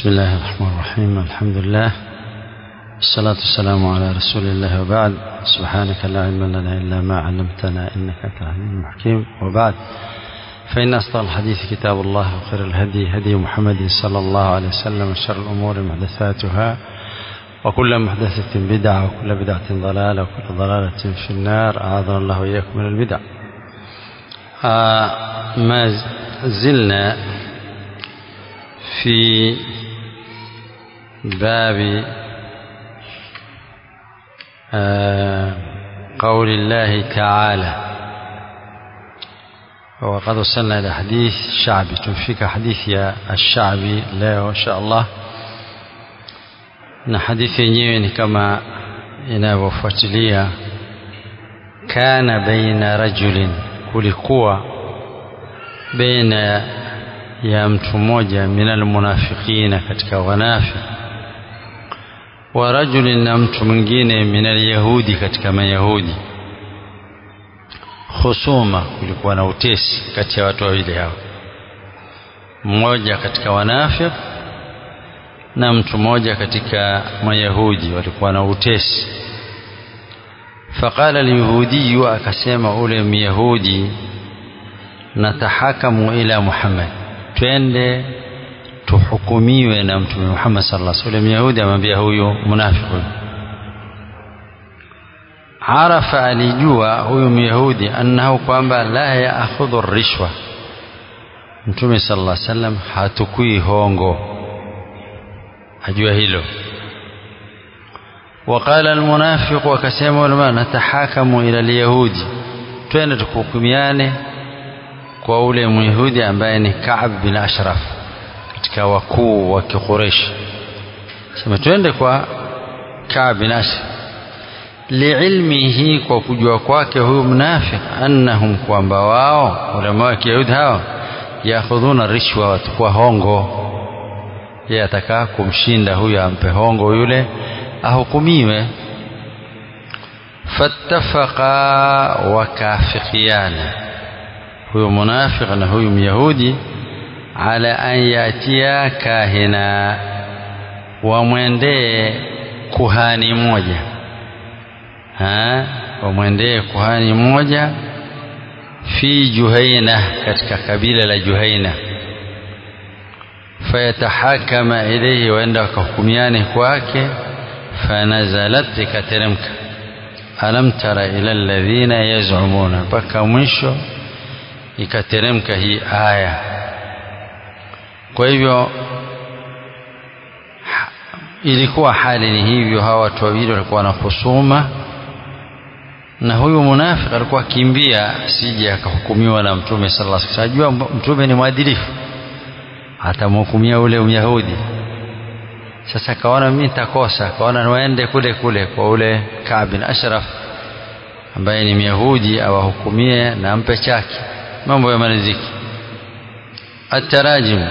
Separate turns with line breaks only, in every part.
بسم الله الرحمن الرحيم الحمد لله الصلاة والسلام على رسول الله وبعد سبحانك لا علم لنا إلا ما علمتنا إنك أنت العليم الحكيم وبعد فإن أصدق الحديث كتاب الله وخير الهدي هدي محمد صلى الله عليه وسلم وشر الأمور محدثاتها وكل محدثة بدعة وكل بدعة ضلالة وكل ضلالة في النار أعاذنا الله وإياكم من البدع آه ما زلنا في باب آه قول الله تعالى وقد وصلنا إلى حديث الشعبي تنفيك حديث يا الشعبي leo insha Allah na hadithi yenyewe ni kama inavyofuatilia kana baina rajulin kulikuwa baina ya mtu mmoja minal munafiqina katika wanafiq wa rajulin na mtu mwingine minal yahudi katika mayahudi husuma kulikuwa na utesi kati ya watu wawili hao mmoja katika wanafiq na mtu mmoja katika mayahudi walikuwa na utesi faqala alyahudi akasema ule myahudi natahakamu ila muhammad twende tuhukumiwe na mtume Muhammad sallallahu alaihi wasallam. Yahudi amwambia huyu munafiki, arafa, alijua huyu Myahudi annahu kwamba la yaakhudhu rishwa, mtume sallallahu alaihi wasallam hatukui hongo, ajua hilo. وقال المنافق وكسم ulama natahakamu ila alyahudi, twende tukuhukumiane kwa ule myahudi ambaye ni Kaab bin Ashraf katika wakuu wa Quraysh. Sema twende kwa Kaab bin Ashraf liilmihi, kwa kujua kwake huyu mnafik, annahum, kwamba wao ulama wa Kiyahudi hao yakhudhuna rishwa, watakuwa hongo. Yeye atakaa kumshinda huyu, ampe hongo yule ahukumiwe. fattafaqa wakafikiana huyu munafiq na huyu myahudi ala an yatia kahina wamwendee kuhani moja wamwendee kuhani moja fi juhaina katika kabila la juhaina fayatahakama ilayhi waenda wakahukumiane kwake fanazalat ikateremka alam tara ila alladhina yazumuna mpaka mwisho ikateremka hii aya. Kwa hivyo ilikuwa hali ni hivyo, hawa watu wawili walikuwa na husuma, na huyu munafiki alikuwa akimbia sije akahukumiwa na Mtume sallallahu alaihi wasallam. Ajua Mtume ni mwadilifu, atamhukumia ule Myahudi. Sasa kaona mimi nitakosa, kaona waende kule kule kwa ule Kaab bin Ashraf ambaye ni Myahudi, awahukumie na ampe chake mambo yamaliziki. Atarajim,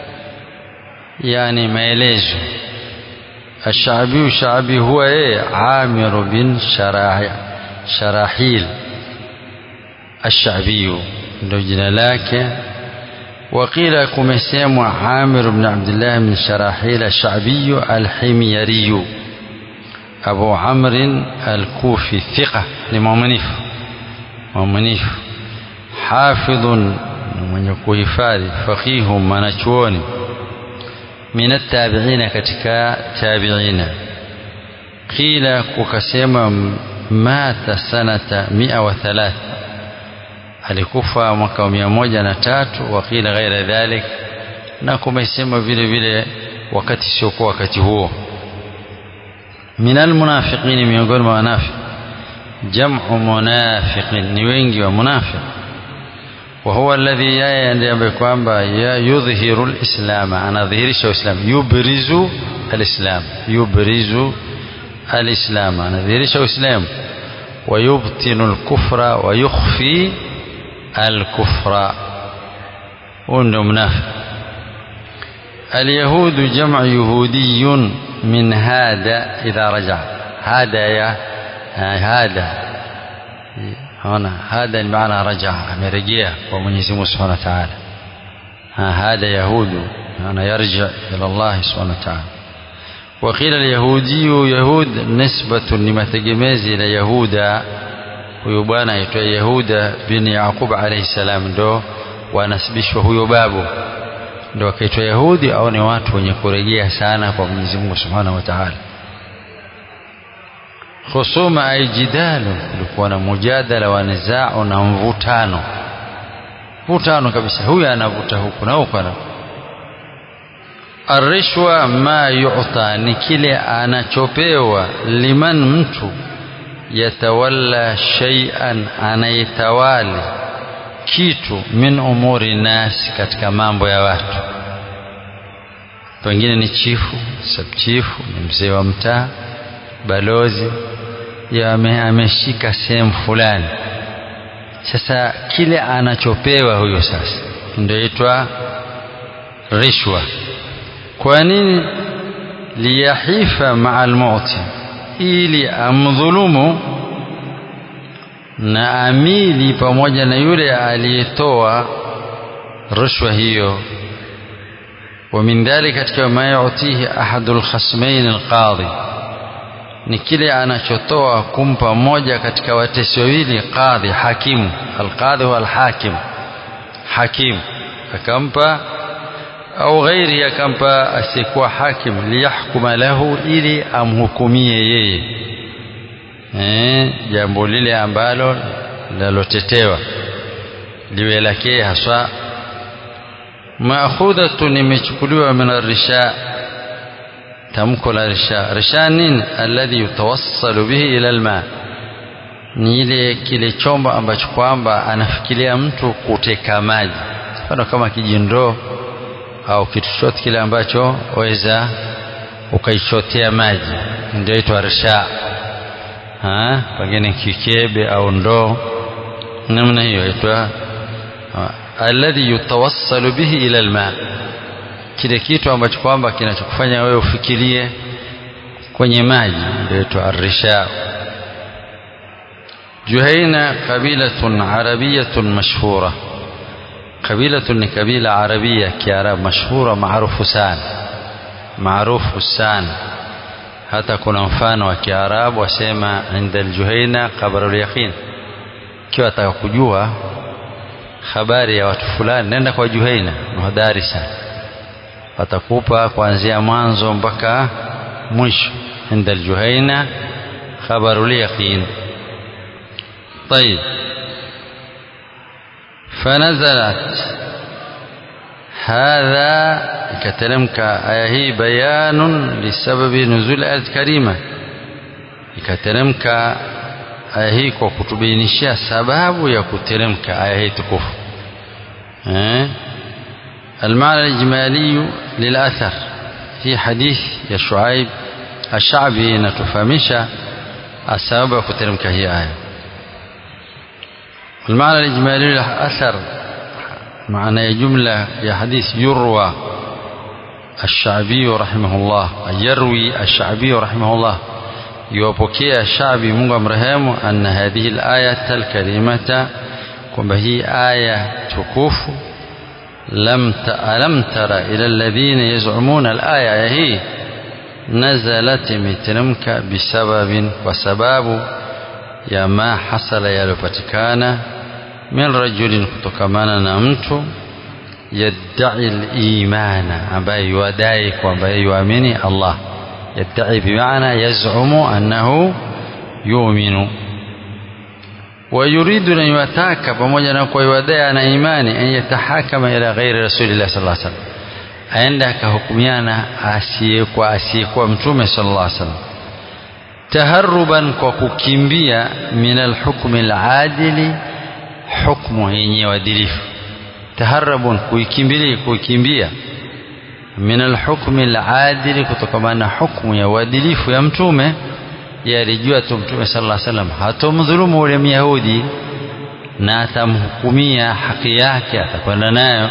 yani maelezo. Ashabi, Shabi huwa yeye Amir bin Sharahil Ashabiyu ndio jina lake. Waqila kumesemwa Amir bin Abdullah bin Sharahil Ashabiyu Alhimyariyu Abu Amrin Alkufi, thiqa, ni mwaminifu mwaminifu hafidhun mwenye kuhifadhi faqihu mwanachuoni min attabiina katika tabiina qila kukasema mata sanata mia wa thalath alikufa mwaka wa mia moja na tatu wa qila ghaira dhalik na kumesema vile vile wakati siokuwa wakati huo min almunafiqini miongoni mwa wanafiq jamu munafiqin ni wengi wa munafiq وهو الذي yeye ambaye kwamba yudhihiru alislam anadhihirisha uislam yubrizu alislam yubrizu alislam anadhihirisha uislam ويبطن الكفر ويخفي الكفر ونده منافق اليهود جمع يهودي من هذا إذا رجع هذا يا هذا هنا هذا المعنى رجع amerejea kwa Mwenyezi Mungu Subhanahu wa Ta'ala hadha yahudu أنا يرجع إلى الله سبحانه وتعالى وقيل اليهودي يهود نسبة لما تجمز إلى يهودا huyu bwana aitwa Yahuda bin Yaqub alayhi salam ndo wanasibishwa huyo babu ndo akaitwa Yahudi au ni watu wenye kurejea sana kwa Mwenyezi Mungu Subhanahu wa Ta'ala khusuma ay jidalu kulikuwa na mujadala wa nizao na mvutano mvutano kabisa huyu anavuta huku na huku ana arishwa ma yu'ta ni kile anachopewa liman mtu yatawalla shay'an anayetawali kitu min umuri nas katika mambo ya watu pengine ni chifu sabchifu ni mzee wa mtaa balozi ameshika sehemu fulani sasa kile anachopewa huyo sasa ndio itwa rishwa kwa nini liyahifa maa almuti ili amdhulumu na amili pamoja na yule aliyetoa rushwa hiyo ومن ذلك katika ma yutihi ahadul khasmain alqadhi ni kile anachotoa kumpa moja katika watesi wawili qadhi hakimu alqadhi huwa alhakim hakim akampa au ghairi akampa asiyekuwa hakim liyahkuma lahu ili amhukumie yeye eh jambo lile ambalo linalotetewa liwe lake haswa maakhudhatun imechukuliwa min arisha tamko la risha risha nini alladhi yutawassalu bihi ila alma ni ile kile chombo ambacho kwamba anafikiria mtu kuteka maji mfano kama kijindoo au kitu chochote kile ambacho waweza ukaichotea maji ndio itwa risha pengine kikebe au ndoo namna hiyo itwa alladhi yutawassalu bihi ila alma kile kitu ambacho kwamba kinachokufanya wewe ufikirie kwenye maji ndio itwa arisha juhaina qabilatun arabiyatun mashhura قبيلة ni kabila arabia kiarabu mashhura maarufu sana maarufu sana hata kuna mfano wa kiarabu wasema inda aljuhaina qabrul yaqin kiwa ataka kujua habari ya watu fulani nenda kwa juhaina mhadhari sana watakupa kuanzia mwanzo mpaka mwisho inda aljuhaina khabarul yaqin طيب فنزلت هذا ikateremka aya hii bayanun lisababi nuzul ayat karima ikateremka aya hii kwa kutubainishia sababu ya kuteremka aya hii tukufu eh المعنى الإجمالي للأثر في حديث يا شعيب الشعبي نتفهمش السبب كترمك هي آية المعنى الإجمالي للأثر معنى جملة يا حديث يروى الشعبي رحمه الله يروي الشعبي رحمه الله يوبكي الشعبي منغ مرهام أن هذه الآية الكريمة كما هي آية تكوف لم ألم تر إلى الذين يزعمون الآية هي نزلت مترمك بسبب وسباب يا ما حصل يلوبتكان من رجل kutokamana na mtu yadai al-imana ambaye yuadai kwamba yuamini Allah yadai bimaana yaz'umu annahu yu'minu ويريد أن يتاك pamoja na kwa yuadai ana imani an yatahakama ila ghairi rasulillah sallallahu alaihi wasallam aende akahukumiana asiyekuwa asiyekuwa mtume sallallahu alaihi wasallam taharruban kwa kukimbia min alhukmi aladili hukmu yenye uadilifu taharrabun kuikimbilia kuikimbia min alhukmi aladili kutokana na hukmu ya uadilifu ya mtume yalijua tu mtume sallallahu alaihi wasallam hatomdhulumu ule myahudi na atamhukumia haki yake atakwenda nayo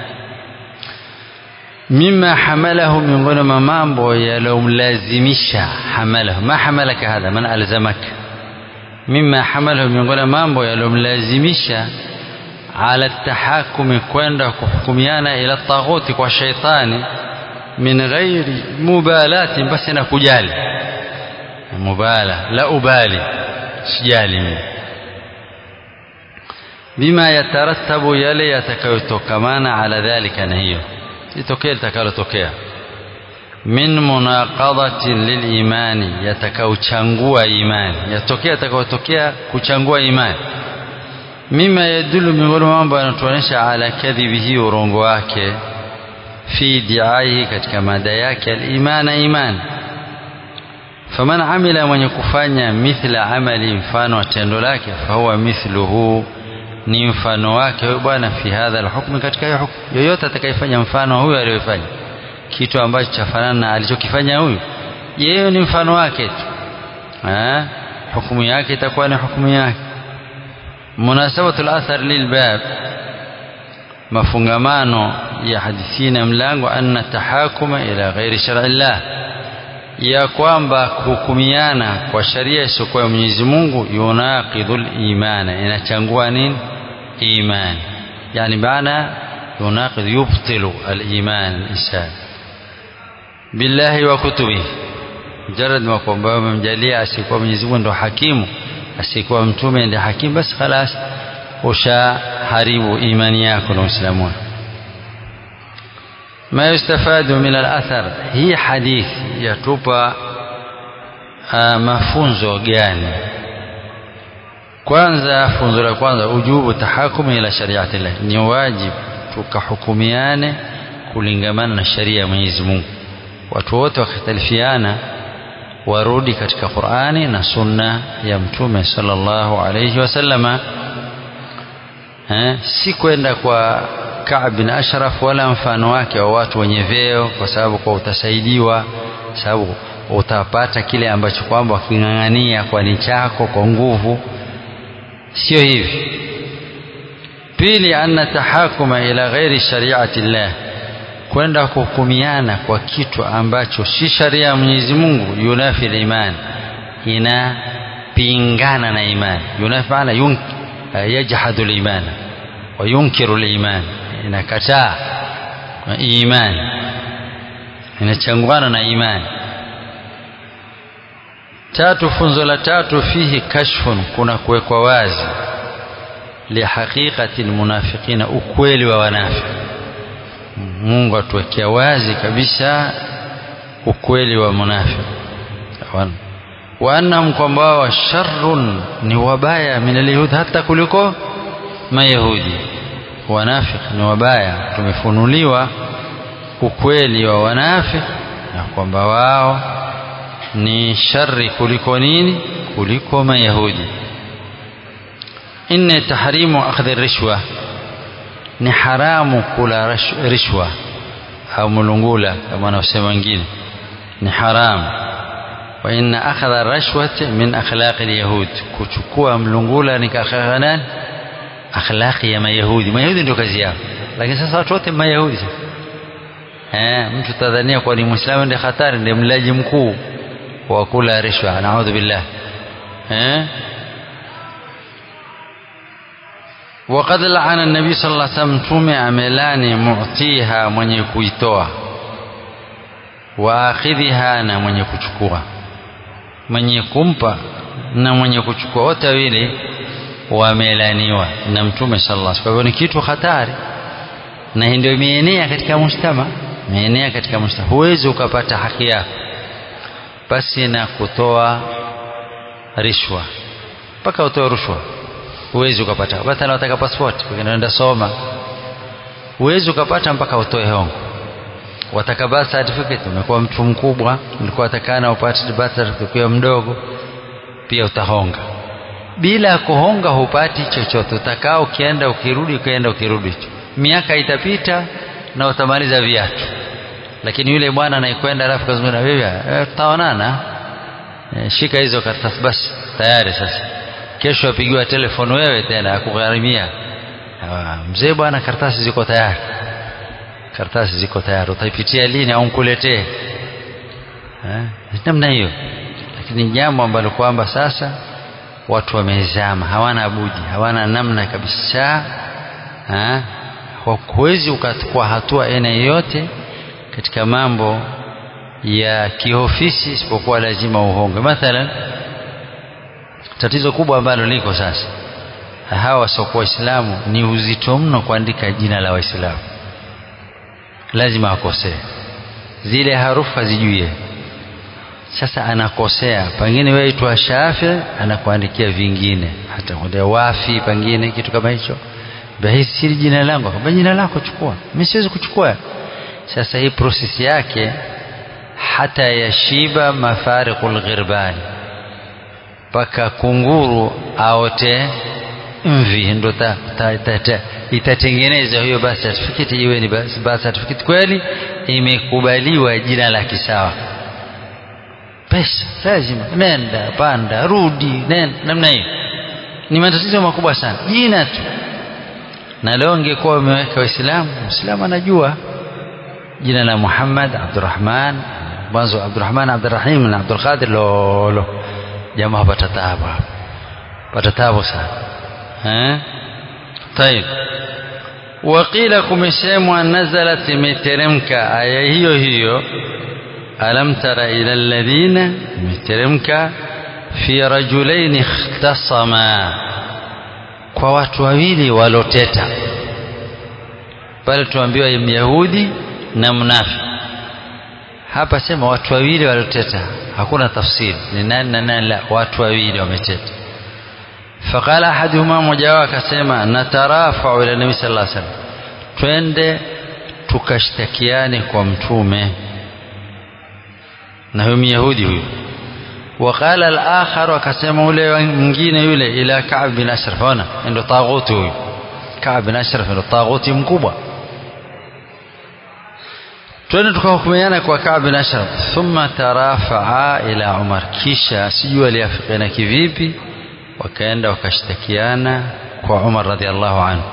mima hamalahu miongoni mwa mambo yalomlazimisha hamalahu ma hamalaka hadha man alzamaka mima hamalahu miongoni mwa mambo yalomlazimisha ala tahakumi kwenda kuhukumiana ila taghuti kwa shaitani min ghairi mubalati basi na kujali mubala la ubali sijali mimi bima yatarattabu yale yatakayotokamana ala dhalika na hiyo litokee litakalotokea min munaqadatin lilimani yatakaochangua imani yatokea yatakayotokea kuchangua imani mima yadulu miongoni mwa mambo yanatuonyesha ala kadhibihi urongo wake fi diaihi katika mada yake alimana iman faman amila mwenye kufanya mithla amali mfano wa tendo lake fahuwa mithluhu ni mfano wake huyo bwana fi hadha alhukmi katika hiyo hukumu yoyote atakayefanya mfano huyo aliyofanya kitu ambacho chafanana na alichokifanya huyu yeye ni mfano wake tu eh hukumu yake itakuwa ni hukumu yake munasabatu al-athar lilbab mafungamano ya hadithi na mlango anna tahakuma ila ghairi shar'i llah ya kwamba kuhukumiana kwa sharia isiyokuwa ya Mwenyezi Mungu yunaqidhul imana inachangua nini iman yani maana yunaqidh yubtilu al-iman al-insan billahi wa kutubihi mujarrad ma kwamba umemjalia asikuwa Mwenyezi Mungu ndo hakimu asikuwa mtume ndiye hakimu basi khalas ushaharibu imani yako na uislamu wako ما يستفاد من الأثر هي حديث يتوبا mafunzo gani kwanza funzo la kwanza ujubu tahakumu ila shariati llah ni wajibu tukahukumiane kulingamana na sharia ya Mwenyezi Mungu watu wote wakhtalifiana warudi katika Qur'ani na sunna ya mtume sallallahu alayhi wasallama eh, si kwenda kwa Ka'b bin Ashraf wala mfano wake wa watu wenye vyeo, kwa sababu kwa utasaidiwa, sababu utapata kile ambacho kwamba waking'ang'ania kwa ni chako kwa nguvu. Sio hivi. Pili, anna tahakuma ila ghairi shariati llah, kwenda kuhukumiana kwa kitu ambacho si sharia ya Mwenyezi Mungu, yunafi imani, inapingana na imani. Yunafi maana yunk, yajhadu limana wa yunkiru limani inakataa imani inachangwana na imani tatu funzo la tatu fihi kashfun kuna kuwekwa wazi lihaqiqati lmunafiqina ukweli wa wanafiki Mungu atuwekea wazi kabisa ukweli wa munafiki wa annahum kwamba wao sharrun ni wabaya min alyahudi hata kuliko mayahudi wanafiki ni wabaya tumefunuliwa ukweli wa wanafiki na kwamba wao ni shari kuliko nini kuliko mayahudi inne tahrimu akhdhi rishwa ni haramu kula rishwa au mulungula kama wanaosema wengine ni haramu wa inna akhdha rashwati min akhlaqi alyahud kuchukua mlungula ni kakha nani akhlaqi ya mayahudi mayahudi ndio kazi yao lakini sasa watu wote mayahudi sasa eh mtu tadhania kwa ni muislamu ndiye hatari ndiye mlaji mkuu wa kula rishwa naudhu billah eh وقد لعن النبي صلى الله عليه وسلم mtume amelani mu'tiha mwenye kuitoa waakhidhiha na mwenye kuchukua mwenye kumpa na mwenye kuchukua wote wawili wamelaniwa na mtume sallallahu alaihi wasallam. Kwa hivyo ni kitu hatari, na hii ndio imeenea katika mujtama, imeenea katika mujtama. Huwezi ukapata haki yako basi na kutoa rishwa, mpaka utoe rushwa huwezi ukapata. Hata unataka passport, unaenda soma, huwezi ukapata mpaka utoe hongo. Wataka birth certificate, umekuwa mtu mkubwa, ulikuwa watakana upate birth certificate ukiwa mdogo, pia utahonga bila kuhonga hupati chochote. Utakaa ukienda ukirudi, ukienda ukirudi tu, miaka itapita na utamaliza viatu. Lakini yule bwana anayekwenda alafu kazungumza na wewe, e, tutaonana e, shika hizo karatasi basi, tayari sasa. Kesho apigiwa telefoni wewe tena akugharimia, mzee bwana, karatasi ziko tayari, karatasi ziko tayari, utaipitia lini au nkuletee? Eh, namna hiyo. Lakini jambo ambalo kwamba sasa watu wamezama, hawana budi, hawana namna kabisa huwezi ukachukua hatua aina yoyote katika mambo ya kiofisi isipokuwa lazima uhonge mathalan tatizo kubwa ambalo liko sasa hawa wasiokuwa waislamu ni uzito mno kuandika jina la waislamu lazima akosee zile harufu hazijue sasa anakosea pengine wewe itwa shafi anakuandikia vingine hata kwenda wafi pengine kitu kama hicho bahisi siri jina langu akamwambia jina lako chukua mimi siwezi kuchukua sasa hii process yake hata yashiba mafariqul ghirbani mpaka kunguru aote mvi ndo ta, ta, ta, ta, itatengeneza hiyo birth certificate iwe ni birth certificate kweli imekubaliwa jina la kisawa pesa lazima nenda panda rudi nenda namna hiyo ni matatizo makubwa sana jina tu na leo ungekuwa umeweka waislamu muislamu anajua jina la Muhammad Abdurrahman mwanzo Abdurrahman Abdurrahim na Abdul Qadir lolo jamaa hapata taabu pata taabu sana eh طيب وقيل kumesemwa nazalat imeteremka aya hiyo hiyo alam tara ila alladhina imeteremka fi rajulain ikhtasama kwa watu wawili waloteta pale tuambiwa myahudi na mnafi hapa sema watu wawili waloteta hakuna tafsiri ni nani na nani la watu wawili wameteta faqala ahaduhuma mmoja wao akasema natarafau ila nabii sallallahu alaihi wasallam twende tukashtakiane kwa mtume na huyo myahudi huyo وقال الآخر akasema ule mwingine yule ila Ka'b bin Ashraf ona ndio taghuti huyo Ka'b bin Ashraf ndio taghuti mkubwa twende tukahukumiana kwa Ka'b bin Ashraf thumma tarafaa ila Umar kisha sijui aliafikiana kivipi wakaenda wakashtakiana kwa Umar radhiallahu anhu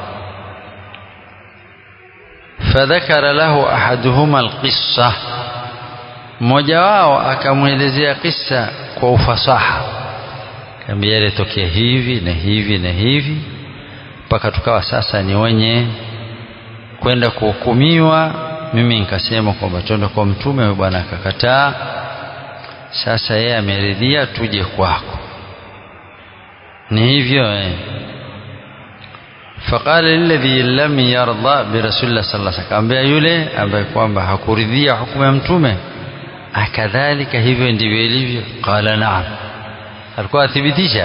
فذكر له أحدهما القصة mmoja wao akamwelezea kisa kwa ufasaha kaambia ilitokea hivi na hivi na hivi mpaka tukawa sasa ni wenye kwenda kuhukumiwa mimi nikasema kwamba twende kwa mtume huyo bwana akakataa sasa yeye ameridhia tuje kwako ni hivyo eh فقال الذي لم يرضى برسول الله صلى الله عليه وسلم akamwambia yule ambaye kwamba hakuridhia hukumu ya mtume akadhalika hivyo ndivyo ilivyo qala naam alikuwa athibitisha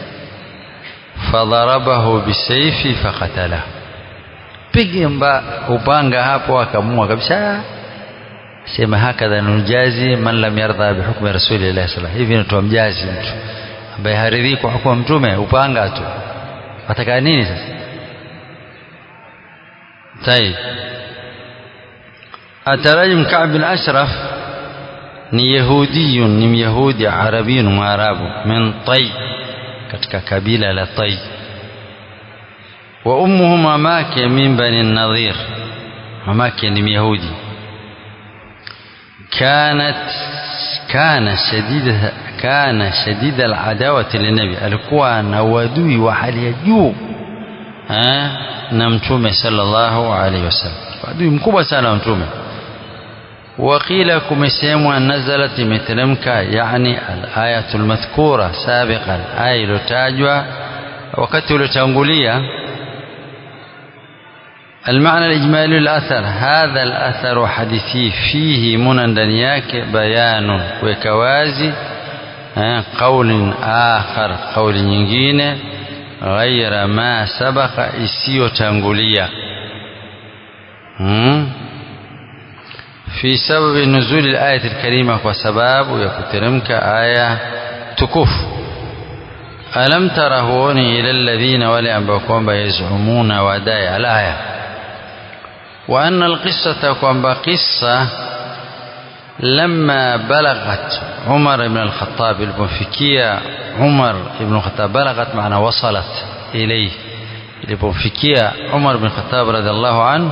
fadharabahu bisayfi faqatala pige mba upanga hapo akamua kabisa sema hakadha nujazi man lam yardha bihukmi rasulillahi sallallahu hivi ndio mjazi mtu ambaye haridhi kwa hukumu mtume upanga tu wataka nini sasa طيب أترجم كعب بن أشرف ni yahudiyun ni myahudi arabiyun mwarabu min tai katika kabila la tai wa ummuhu mamake min bani nadhir mamake ni myahudi kanat kana shadida kana shadida aladawati linabi alikuwa na uadui wa hali ya juu na mtume sallallahu alaihi wasallam adui mkubwa sana wa mtume وقيل كمسيموا نزلت مثلمك يعني الآية المذكورة سابقا آية لتاجوا وقت لتنقلية المعنى الإجمالي الأثر هذا الأثر حديثي فيه من دنياك بيان وكوازي قول آخر قول nyingine غير ما سبق isiyo tangulia hmm? في سبب نزول الآية الكريمة وسباب يكترمك آية تكف ألم ترهوني إلى الذين ولأنبكم يزعمون وداي الآية وأن القصة كم قصة لما بلغت عمر بن الخطاب المنفكية عمر بن الخطاب بلغت معنى وصلت إليه المنفكية عمر بن الخطاب رضي الله عنه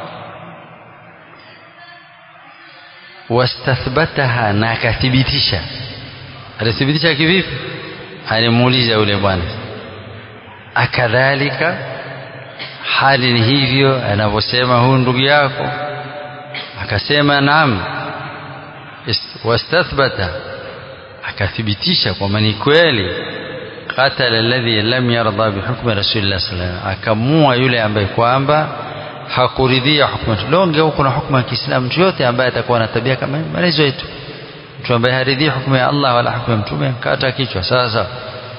wastathbataha na akathibitisha alithibitisha kivipi alimuuliza yule bwana akadhalika hali ni hivyo anavyosema huyu ndugu yako akasema naam wastathbata akathibitisha kwamba ni kweli qatala alladhi lam yarda bihukmi rasulillah sallallahu alaihi wasallam akamua yule ambaye kwamba hakuridhia hukumu longe huko na hukumu ya Kiislamu mtu yote ambaye atakuwa na tabia kama maelezo yetu mtu ambaye haridhii hukumu ya Allah wala hukumu ya mtume kata kichwa sawa sawa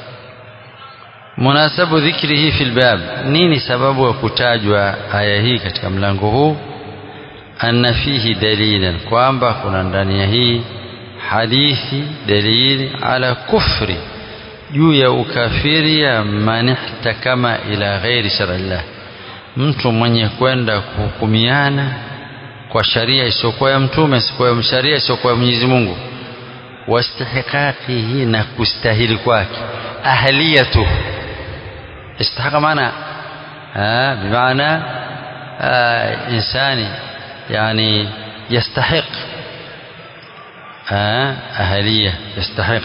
munasabu dhikrihi fil bab nini sababu ya kutajwa aya hii katika mlango huu anna fihi dalilan kwamba kuna ndani ya hii hadithi dalili ala kufri juu ya ukafiri ya man ihtakama ila ghairi sharillah mtu mwenye kwenda kuhukumiana kwa sharia isiyokuwa ya mtume isiyokuwa sharia isiyokuwa ya Mwenyezi Mungu wastihqaqihi na kustahili kwake ahliyatu istahaqa maana بمعنى إنسان يعني يستحق أهلية يستحق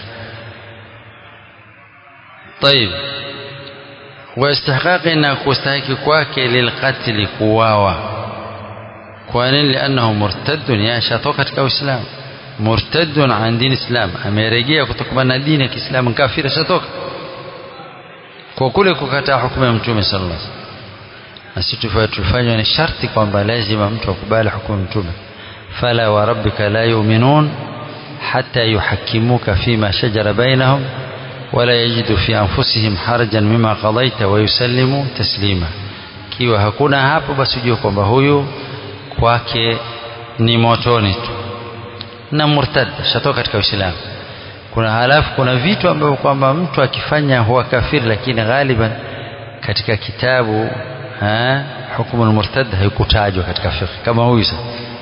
طيب واستحقاق أن كستحق كواك للقتل كواوا كوان لأنه مرتد يا شاتوكت كإسلام مرتد عن دين الإسلام أميرجيا كتكبنا دين الإسلام كافر شاتوك kwa kule kukataa hukumu ya mtume sallallahu alaihi wasallam na sisi tufanywa ni sharti kwamba lazima mtu akubali hukumu ya mtume fala wa rabbika la yu'minun hatta yuhakkimuka fima shajara bainahum wala yajidu fi anfusihim harajan mima qadaita wa yusallimu taslima kiwa hakuna hapo basi ujue kwamba huyu kwake ni motoni tu na murtad shatoka katika Uislamu kuna halafu kuna vitu ambavyo kwamba mtu akifanya huwa kafiri lakini ghaliban katika kitabu hukumu al-murtad haikutajwa katika fiqh kama huyu sasa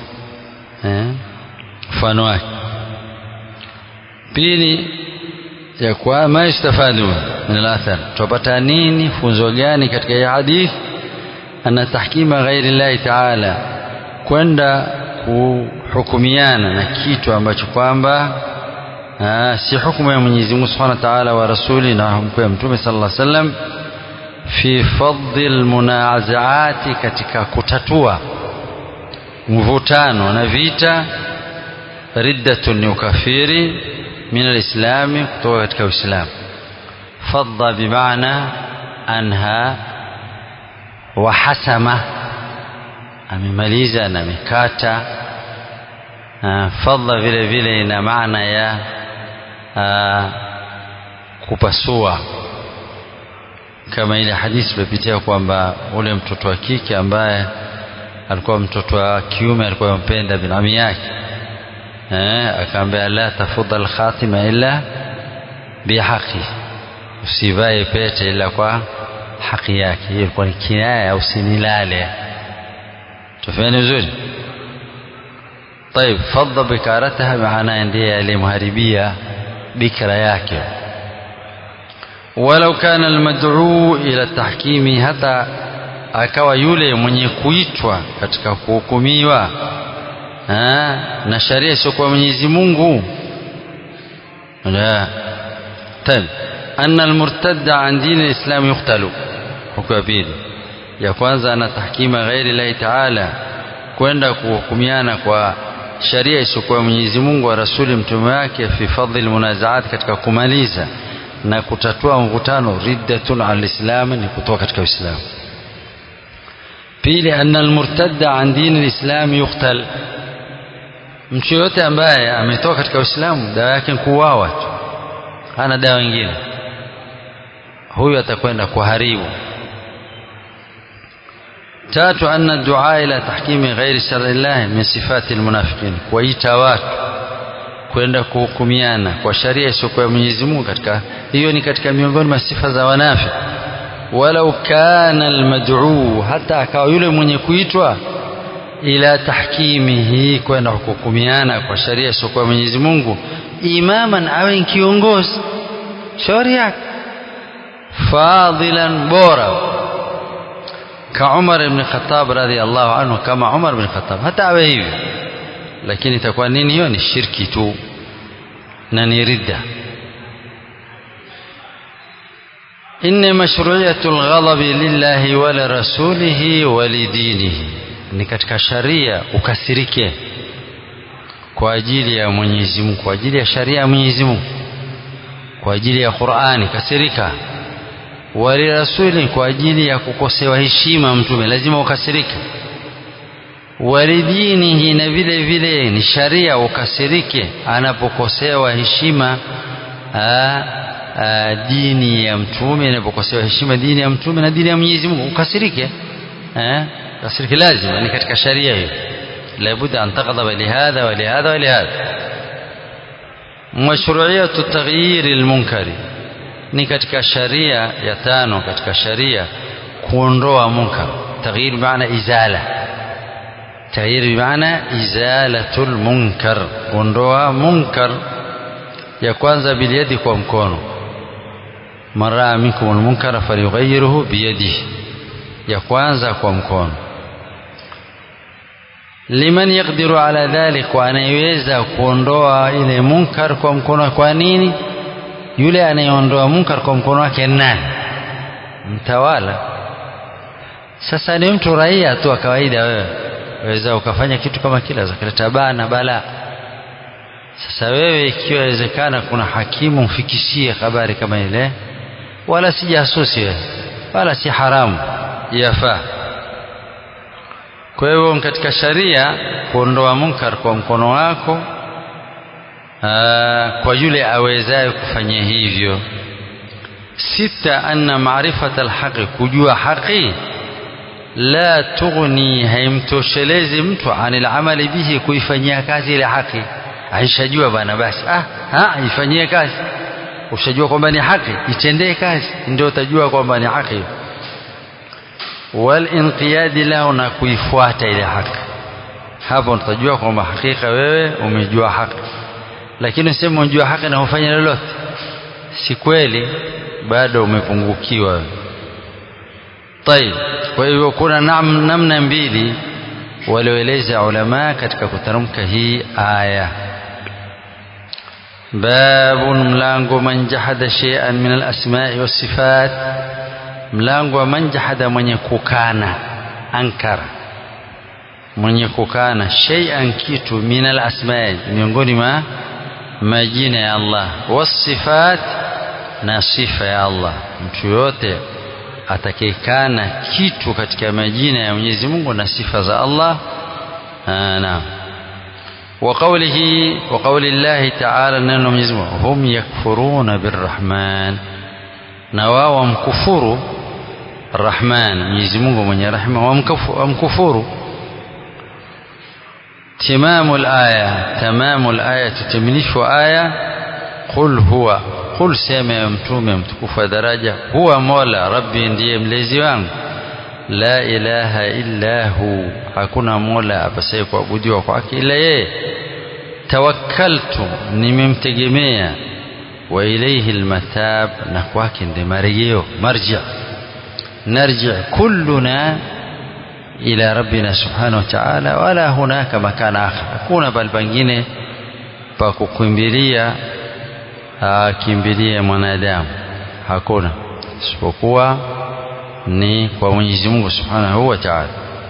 mfano wake pili ya kwa ma istafadu min al-athar tupata nini funzo gani katika hii hadith ana tahkima ghairi Allah ta'ala kwenda kuhukumiana na kitu ambacho kwamba si hukumu ya Mwenyezi Mungu Subhanahu wa Ta'ala wa rasuli na hukumu ya Mtume sallallahu alaihi wasallam fi fadhil munazaati katika kutatua mvutano na vita riddatun ni ukafiri min alislami kutoka katika uislamu fadha bimaana anha wa hasama amemaliza na amekata fadha vile vile ina maana ya aa, kupasua kama ile hadithi tulipitia kwamba ule mtoto wa kike ambaye alikuwa mtoto wa kiume alikuwa mpenda binami yake eh, akaambia la tafudha alkhatima illa bihaqi, usivae pete ila kwa haki yake. Hiyo ilikuwa ni kinaya, usinilale. Tufanye vizuri. طيب فض بكارتها maana ndiye aliyemharibia bikra yake walau kana almad'u ila tahkimi hata akawa yule mwenye kuitwa katika kuhukumiwa na sharia isiyokuwa Mwenyezi Mungu la طيب أن المرتد عن دين الإسلام يقتل hukumu ya pili ya kwanza ana tahkima ghairi lahi taala kwenda kuhukumiana kwa sharia isiyokuwa Mwenyezi Mungu wa rasuli mtume wake fi fadhi almunazaat katika kumaliza na kutatua mvutano riddatun alislam ni kutoka katika Uislamu pili anna almurtadda an dini alislam yuqtal mtu yote ambaye ametoka katika Uislamu dawa yake ni kuuawa tu hana dawa nyingine huyu atakwenda kuharibu tatu anna dua ila tahkimi ghairi shar'illah min sifati almunafiqin kuwaita watu kwenda kuhukumiana kwa sharia isiyokuwa Mwenyezi Mungu katika hiyo ni katika miongoni mwa sifa za wanafiki walau kana almad'u hata akawa yule mwenye kuitwa ila tahkimihi kwenda kuhukumiana kwa sharia isiyokuwa Mwenyezi Mungu imaman awe kiongozi shauri yake fadilan bora ka Umar ibn Khattab radhiallahu anhu kama Umar ibn Khattab hata awe hivi lakini itakuwa nini hiyo ni shirki tu na ni ridda inna mashru'iyatu alghadabi lillahi wa lirasulihi wa lidinihi ni katika sharia ukasirike kwa ajili ya Mwenyezi Mungu kwa ajili ya sharia ya Mwenyezi Mungu kwa ajili ya Qur'ani kasirika walirasuli kwa ajili ya kukosewa heshima mtume lazima ukasirike walidinihi na vile vile ni sharia ukasirike anapokosewa heshima aa, aa, dini ya mtume inapokosewa heshima dini ya mtume na dini ya Mwenyezi Mungu ukasirike eh kasirike lazima ni katika sharia hiyo labudda an taghdaba lihadha wa lihadha wa lihadha mashru'iyatu taghyir almunkari ni katika sharia ya tano katika sharia kuondoa munkar taghyir maana izala taghyir maana izalatul munkar kuondoa munkar ya kwanza biliyadi kwa mkono mara minkum almunkara falyughayyiruhu biyadihi ya kwanza kwa mkono liman yaqdiru ala dhalik kwa anayeweza kuondoa ile munkar kwa mkono kwa nini yule anayeondoa munkar kwa mkono wake nani mtawala sasa ni mtu raia tu wa kawaida wewe waweza ukafanya kitu kama kile zakaleta bana bala sasa wewe ikiwa inawezekana kuna hakimu mfikishie habari kama ile wala si jasusi wewe wala si haramu yafaa kwa hivyo katika sharia kuondoa munkar kwa mkono wako aa, kwa yule awezaye kufanya hivyo sita anna maarifata alhaqi kujua haqi la tughni haimtoshelezi mtu anil amali bihi kuifanyia kazi ile haki aishajua bana basi ah ha ifanyie kazi ushajua kwamba ni haki itendee kazi ndio utajua kwamba ni haki walinqiyadi lahu na kuifuata ile haki hapo utajua kwamba hakika wewe umejua haki lakini useme unajua haki na hufanya lolote si kweli bado umepungukiwa طيب kwa hivyo kuna nam, namna mbili walioeleza ulama katika kutamka hii aya babun mlango man jahada shay'an min al-asma'i was-sifat mlango wa man jahada mwenye kukana ankara mwenye kukana shay'an kitu min al-asma'i miongoni mwa majina ya Allah was-sifat na sifa ya Allah mtu yote atakayekana kitu katika majina ya Mwenyezi Mungu na sifa za Allah naam وقوله وقول الله تعالى ننو Mwenyezi Mungu hum yakfuruna birrahman na wao wamkufuru Rahman Mwenyezi Mungu mwenye rehema wamkufuru تمام الآية تمام الآية تتمنيش آية قل هو قل سema mtume mtukufu wa daraja huwa mola rabbi ndiye mlezi wangu la ilaha illa hu hakuna mola apasaye kuabudiwa kwake ila yeye tawakkaltu nimemtegemea wa ilayhi almatab na kwake ndi marejeo marja narji kulluna ila rabbina subhanahu wa ta'ala wala hunaka makana akhar hakuna bali pengine pa kukimbilia akimbilie mwanadamu hakuna isipokuwa ni kwa Mwenyezi Mungu Subhanahu wa Ta'ala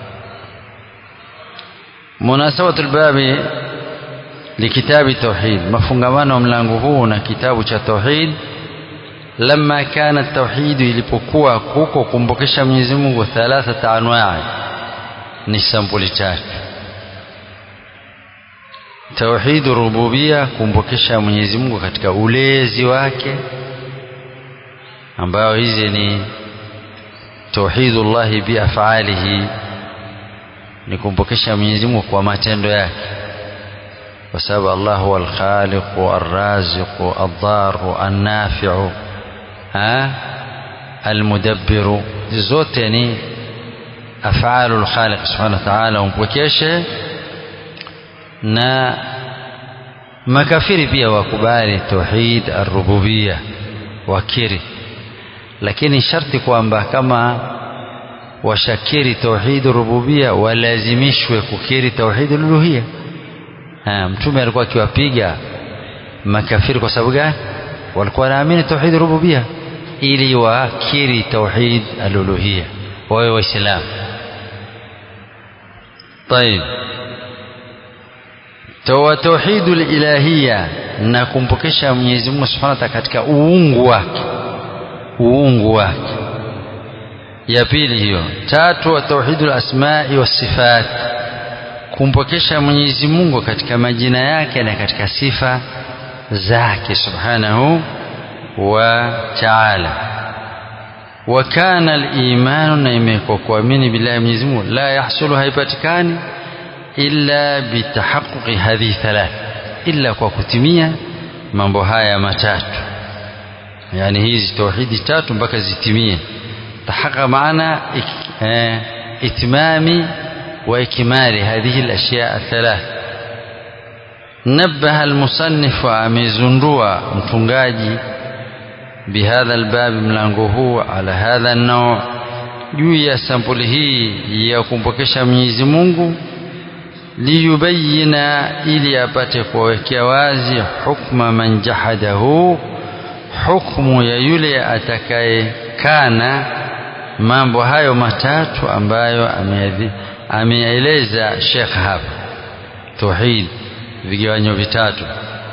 munasabatu albabi likitabi tauhid mafungamano mlango huu na kitabu cha tauhid lama kana tauhid ilipokuwa kuko kumbukisha Mwenyezi Mungu thalathata anwaa ni sampuli tatu tauhid rububia kumbukisha Mwenyezi Mungu katika ulezi wake ambayo hizi ni tauhidullah bi af'alihi ni kumbukisha Mwenyezi Mungu kwa matendo yake kwa sababu Allah huwa al-khaliq ar-raziq ad-dar an-nafi' ha al-mudabbir zote ni af'alul khaliq subhanahu wa ta'ala umpokeshe na makafiri pia wakubali tauhid ar-rububiyya wakiri lakini sharti kwamba kama washakiri tauhid rububia walazimishwe kukiri tauhid uluhia mtume alikuwa akiwapiga makafiri kwa sababu gani walikuwa wanaamini tauhid rububia ili wakiri tauhid aluluhia wawe waislamu طيب toa tauhidul ilahia na kumpokesha Mwenyezi Mungu Subhanahu wa Ta'ala katika uungu wake uungu wake ya pili hiyo tatu tauhidul asma'i was sifat kumpokesha Mwenyezi Mungu katika majina yake na katika sifa zake subhanahu wa ta'ala wa kana al-iman na imekuwa kuamini billahi Mwenyezi Mungu la yahsulu haipatikani illa bitahaqquqi hadhihi thalath illa kwa kutimia mambo haya matatu yani hizi tauhidi tatu mpaka zitimie tahaqa maana eh, itmami wa ikmali hadhihi al-ashya' athalath نبه المصنف amezundua mtungaji بهذا الباب mlango huu ala hadha an-naw juu ya sampuli hii ya kumpokesha Mwenyezi Mungu liyubayina ili apate kuwekea wazi hukma man jahadahu hukmu ya yule atakayekana mambo hayo matatu ambayo ameeleza Sheikh hapa tauhid vigawanyo vitatu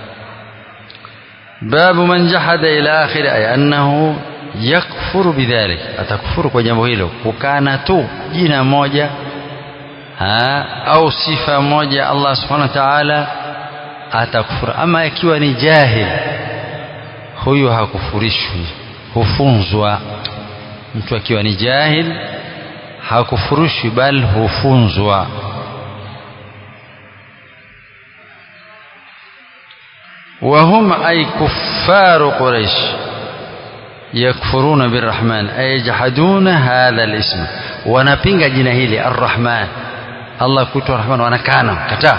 babu man jahada ila akhir ay annahu yakfuru bidhalik atakufuru kwa jambo hilo kukana tu jina moja ha, au sifa moja Allah subhanahu wa ta'ala atakufuru ama ikiwa ni jahil huyu hakufurishwi hufunzwa mtu akiwa ni jahil hakufurishwi bali hufunzwa وهم أي كفار قريش يكفرون بالرحمن أي يجحدون هذا الاسم ونبينغ جنهيلي الرحمن الله كتو الرحمن وانا كان كتا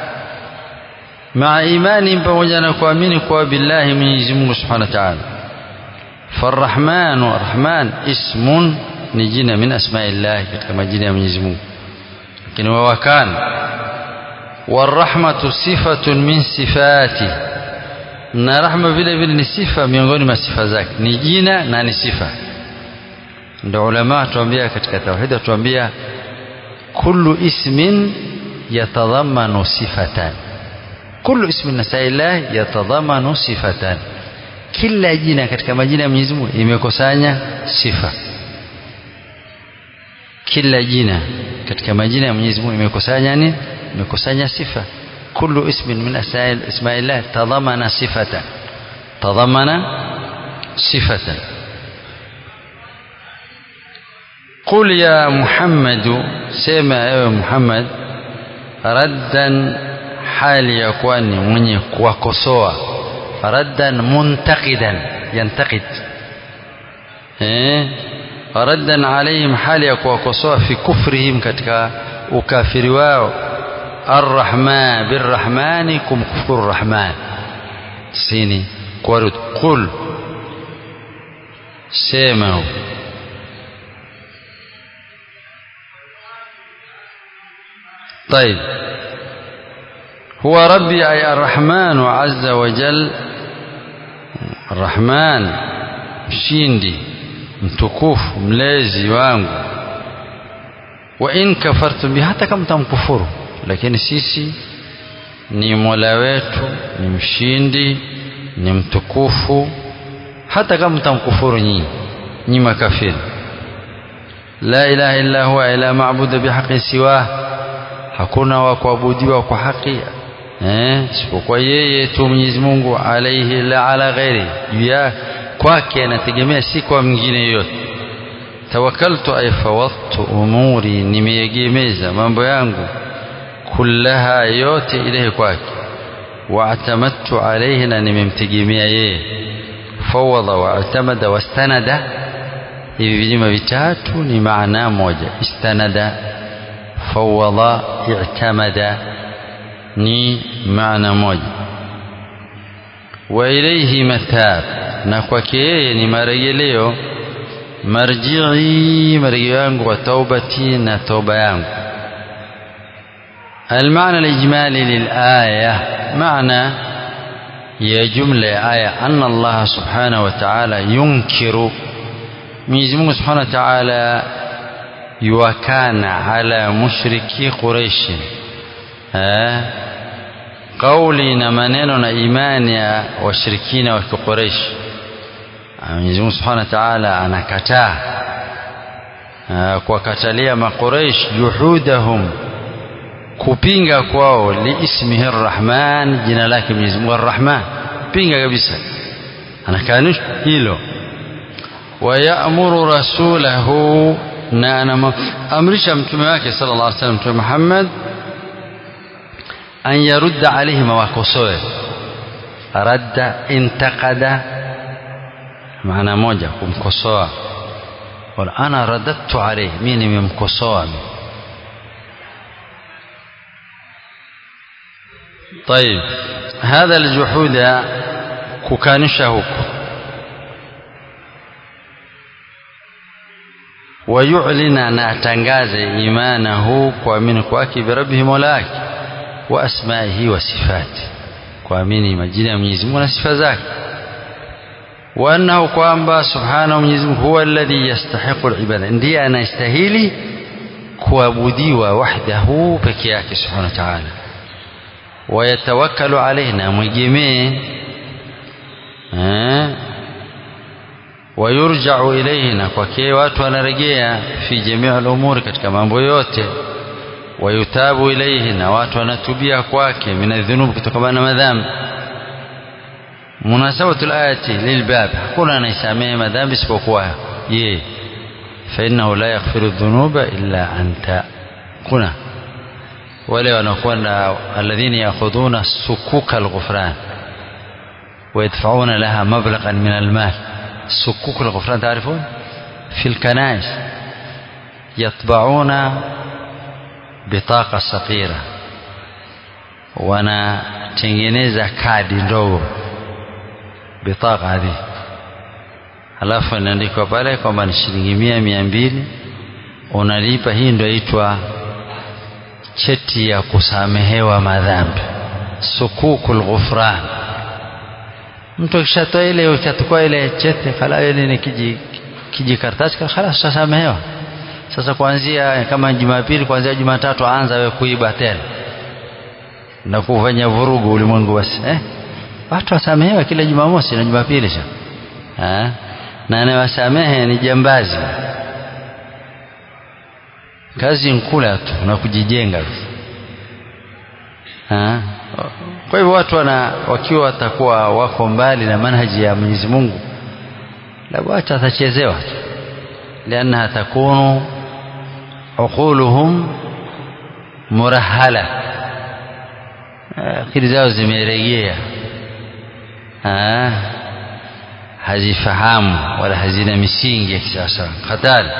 مع إيمان بوجنا كوامين كوا بالله من يزمه سبحانه وتعالى فالرحمن الرحمن اسم نجينا من أسماء الله كما جينا من يزمه لكن هو كان والرحمة صفة من صفاته na rahma vile vile ni sifa miongoni mwa sifa zake ni jina na ni sifa ndio ulama tuambia katika tauhid tuambia kullu ismin yatadhammanu sifatan kullu ismin nasaillah yatadhammanu sifatan kila jina katika majina ya Mwenyezi Mungu imekusanya sifa kila jina katika majina ya Mwenyezi Mungu imekusanya nini imekusanya sifa كل اسم من اسماء الله تضمن صفة تضمن صفة قل يا محمد سيما يا محمد ردا حال يكون من وكسوة ردا منتقدا ينتقد إيه؟ ردا عليهم حال يكون وكسوة في كفرهم كتك ukafiri wao الرحمن بالرحمن كم كفر الرحمن سيني قرد قل سيمه طيب هو ربي أي الرحمن عز وجل الرحمن mshindi mtukufu mlezi wangu wa in kafartum bi hata kama mtamkufuru lakini sisi ni mola wetu ni mshindi ni mtukufu hata kama mtamkufuru nyinyi nyinyi makafiri la ilaha illa huwa ila maabudu bihaqin siwa hakuna wa kuabudiwa kwa haki eh isipokuwa yeye tu Mwenyezi Mungu alaihi la ala ghairi juu ya kwake anategemea si kwa mwingine yoyote tawakkaltu ay fawadtu umuri nimeegemeza mambo yangu kullaha yote ile kwake waatamadtu alayhi na nimemtegemea yeye fawada waatamada wastanada hivi vilima vitatu ni maana moja istanada fawada i'tamada ni maana moja wa ilayhi mathab na kwake yeye ni marejeleo marji'i marejeo yangu wa taubati na toba yangu المعنى الإجمالي للآية معنى ya jumla ya aya anna Allah subhanahu wa ta'ala yunkiru Mwenyezi Mungu subhanahu wa ta'ala yuwakana ala mushriki Quraish eh kauli na maneno na imani ya washirikina wa Quraish Mwenyezi Mungu subhanahu wa ta'ala anakataa kuwakatalia maqureish juhudahum kupinga kwao liismihi arrahman jina lake Mwenyezi Mungu arrahman pinga kabisa anakanusha hilo wayamuru rasulahu na anamamrisha mtume wake sallallahu alaihi wasallam mtume Muhammad an yarudda alaihim wakosoe radda intaqada maana moja kumkosoa wala ana radattu alayhi mimi nimemkosoa طيب هذا الجحود ككانشا huko ويعلن na atangaze imanahu kuamini kwake birabbihi mola wa asmaihi wa sifati kuamini majina ya Mwenyezi Mungu na sifa zake وأنه kwamba subhanahu Mwenyezi Mungu huwa alladhi yastahiqu al-ibada ndiye anastahili kuabudiwa wahdahu peke yake subhanahu wa ta'ala wayatawakkalu alayhi na mwegemee wayurja'u ilayhi na kwake watu wanarejea fi jamii al-umuri katika mambo yote wayutabu ilayhi na watu wanatubia kwake minadhunub kutokana na madhambi munasabatu alayati lilbab hakuna anaisamehe madhambi isipokuwa yeye fainahu la yaghfiru dhunuba illa anta kuna wale wanakwenda alladhina yakhudhuna sukuka alghufran ويدفعون لها مبلغا من المال سكوك الغفران تعرفون في الكنائس يطبعون بطاقة صغيرة wanatengeneza kadi ndogo bitaka hadi halafu inaandikwa pale kwamba ni shilingi mia mia mbili unalipa hii ndio itwa cheti ya kusamehewa madhambi sukukul ghufran mtu akishatoa ile ukachukua ile cheti khala ile ni kiji kijikaratasi khalas utasamehewa sasa kuanzia kama Jumapili kuanzia Jumatatu anza wewe kuiba tena na kufanya vurugu ulimwengu basi eh watu wasamehewa kila Jumamosi na Jumapili sha eh na anayewasamehe ni jambazi kazi nkula tu na kujijenga ha? kwa hivyo watu wana wakiwa watakuwa wako mbali na manhaji ya Mwenyezi Mungu labda watu watachezewa tu liannaha takunu uquluhum murahala akili zao zimeregea hazifahamu wala hazina misingi ya kisasa hatari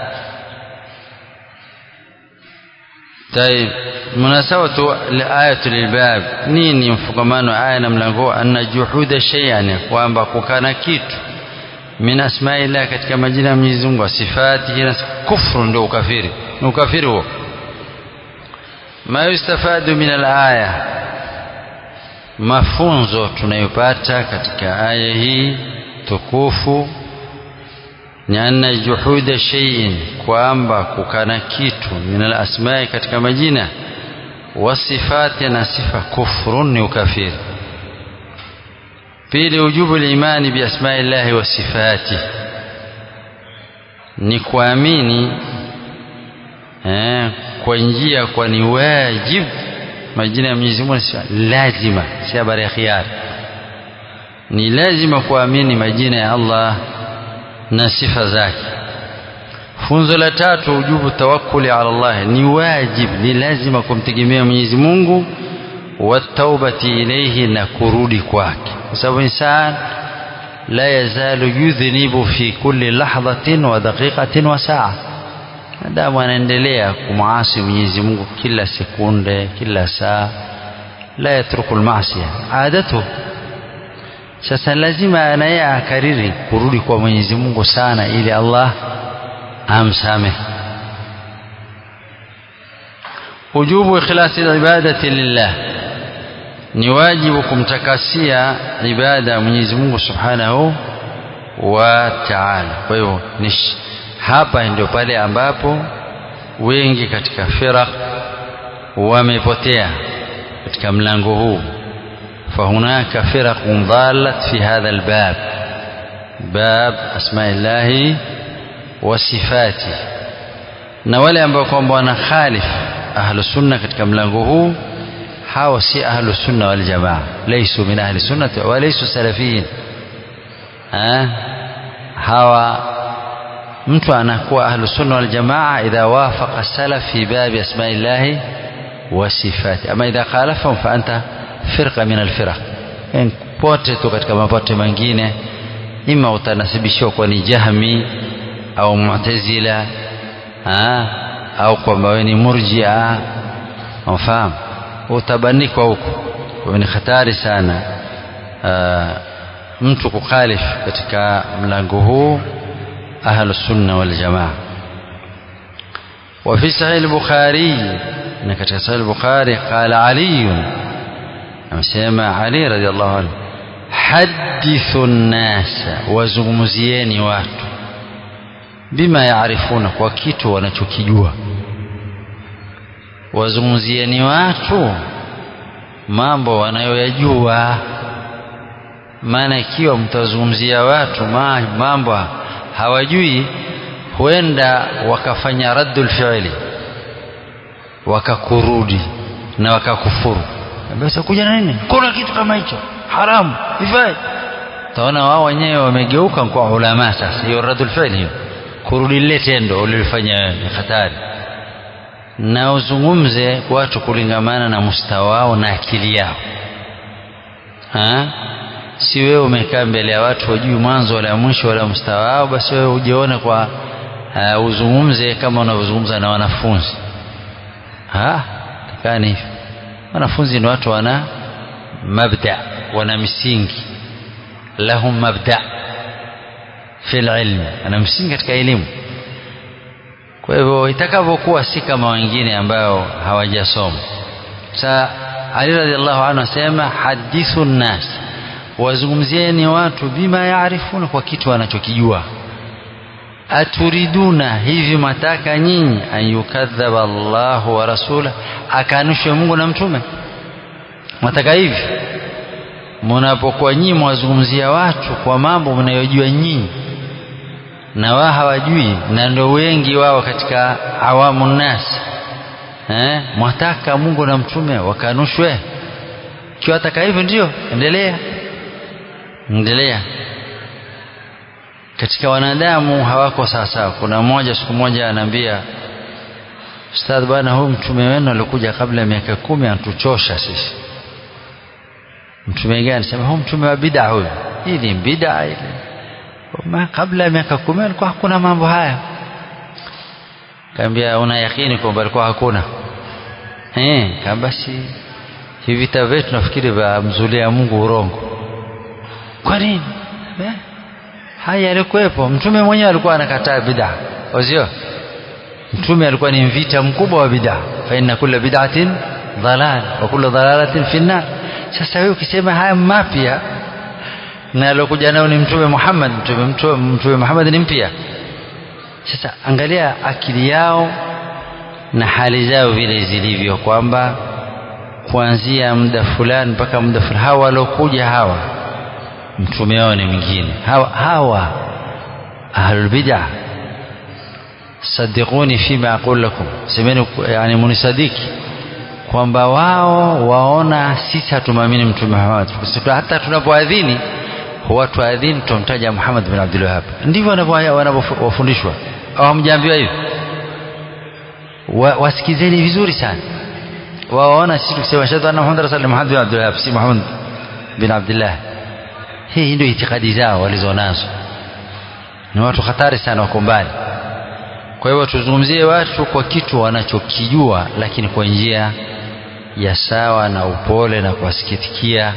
طيب مناسبة الآية للباب نيني mfukamano aya na mlango anna juhuda shay'an kwamba kukana kitu min asma'illah katika majina ya Mwenyezi Mungu sifatihi na kufru ndio ukafiri ni ukafiri huo ma yustafadu min al-aya mafunzo tunayopata katika aya hii tukufu ni anna juhuda shay'in kwamba kukana kitu min al-asma'i katika majina wasifati na sifa kufrun ni ukafiri pili ujubu al-imani bi asma'i llahi wa sifati ni kuamini eh, kwa njia kwa ni wajib majina ya Mwenyezi Mungu lazima si habari ya khiari ni lazima kuamini majina ya Allah na sifa zake funzo la tatu ujubu tawakkuli ala Allah ni wajib ni lazima kumtegemea Mwenyezi Mungu wataubati ilayhi na kurudi kwake kwa sababu insan la yazalu yudhnibu fi kulli lahdatin wa daqiqatin wa saa madamu anaendelea kumwasi Mwenyezi Mungu kila sekunde kila saa la yatruku almaasiya adatu sasa lazima naye akariri kurudi kwa Mwenyezi Mungu sana ili Allah amsamehe ujubu ikhlasi ibadati lillah ni wajibu kumtakasia ibada Mwenyezi Mungu Subhanahu wa Ta'ala. Kwa hiyo hapa ndio pale ambapo wengi katika firaq wamepotea katika mlango huu. فهناك فرق ضالت في هذا الباب باب أسماء الله وصفاته na wale ambao kwamba wana khalif ahlu sunna katika mlango huu hawa si ahlu sunna wal jamaa laysu min ahli sunnati wa laysu salafiyin hawa mtu anakuwa ahlu sunna wal jamaa idha wafaqa salaf fi babi asma'illahi wa sifati ama idha khalafahum fa anta firqa min alfiraq pote tu katika mapote mengine ima utanasibishiwa kwa ni jahmi au mu'tazila au kwamba wewe ni murjia unafahamu utabanikwa huko kwa ni hatari sana aa, mtu kukhalif katika mlango huu ahlu sunna wal jamaa وفي صحيح البخاري ان katika صحيح البخاري قال علي amesema Ali radhiallahu anhu hadithu nnasa wazungumzieni watu bima yaarifuna kwa kitu wanachokijua wazungumzieni watu mambo wanayoyajua maana ikiwa mtazungumzia watu mambo hawajui huenda wakafanya raddul fi'li wakakurudi na wakakufuru basi kuja na nini kuna kitu kama hicho haramu ifai taona wao wenyewe wamegeuka kwa ulama sasa hiyo radul fi'l hiyo kurudi lile tendo ulilofanya wewe ni hatari na uzungumze watu kulingamana na mustawa wao na akili yao ha? si wewe umekaa mbele ya watu wajui mwanzo wala mwisho wala mustawa wao basi wewe ujione kwa uh, uzungumze kama unavyozungumza na wanafunzi ha takani hivyo wanafunzi ni watu wana mabda wana misingi lahum mabda fi ilmi ana msingi katika elimu kwa hivyo itakavyokuwa si kama wengine ambao hawajasoma sa Ali radhiallahu anhu asema hadithu nnas wazungumzieni watu bima yaarifuna kwa kitu wanachokijua aturiduna hivi mataka nyinyi an yukadhaba Allahu wa rasula akanushwe Mungu na mtume mataka hivi mnapokuwa nyinyi mwazungumzia watu kwa mambo mnayojua nyinyi na wao hawajui na ndio wengi wao katika awamu nasi eh mwataka Mungu na mtume wakanushwe kiwa taka hivyo ndio endelea endelea katika wanadamu hawako sawasawa kuna mmoja siku moja anaambia ustadh bwana huyu mtume wenu alikuja kabla ya miaka kumi anatuchosha sisi mtume gani sema huyu mtume wa bid'a huyu hii ni bid'a ile ma kabla ya miaka kumi alikuwa hakuna mambo haya kaambia una yakini kwamba alikuwa hakuna eh kama basi hivi vita vyetu nafikiri vya mzulia Mungu urongo kwa nini eh? haya yalikuwepo mtume mwenyewe alikuwa anakataa bid'a wazio mtume alikuwa ni mvita mkubwa wa bid'a fa inna kulla bid'atin dhalal wa kullu dhalalatin fi nar sasa wewe ukisema haya mapya na alokuja nao ni mtume Muhammad mtume mtume, mtume Muhammad ni mpya sasa angalia akili yao na hali zao vile zilivyo kwamba kuanzia muda fulani mpaka muda fulani hawa waliokuja hawa mtume wao ni mwingine hawa, hawa ahlul bid'ah sadiquni fima aqul lakum semeni yani munisadiki kwamba wao waona sisi hatumwamini mtume Muhammad hata tunapoadhini huwa tuadhini tumtaja Muhammad bin Abdul Wahhab ndivyo wanavyofundishwa au hamjaambiwa hivyo wa, wasikizeni vizuri sana waona sisi tukisema shahada anna Muhammad rasul Muhammad bin Abdul Wahhab si Muhammad bin Abdullah hii ndio itikadi zao walizonazo ni watu hatari sana wako mbali kwa hivyo tuzungumzie watu kwa kitu wanachokijua lakini kwa njia ya sawa na upole na kuwasikitikia